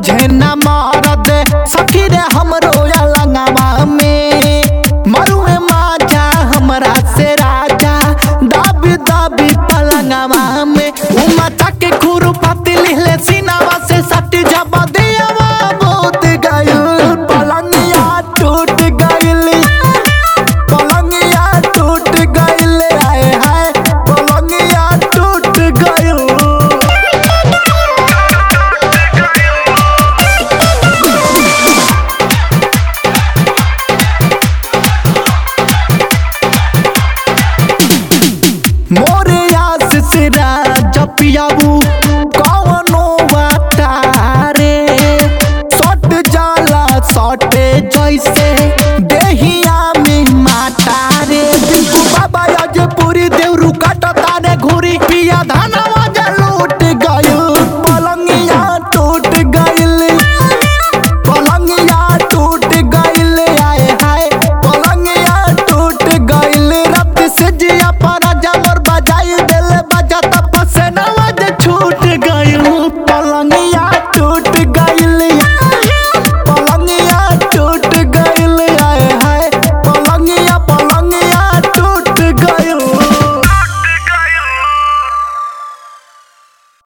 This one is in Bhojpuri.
बुझे न मरद सखी रे हमरो लंगवा में मरुए माजा हमरा से राजा दाबी दाबी पलंगवा में उमता के खुरु पाती लिहले सीनावा से सट जब दियावा बहुत गयल पलंगिया टूट गइल पलंगिया टूट गइल आए हाय पलंगिया टूट गइल मोरे आस सिरा जपियाबू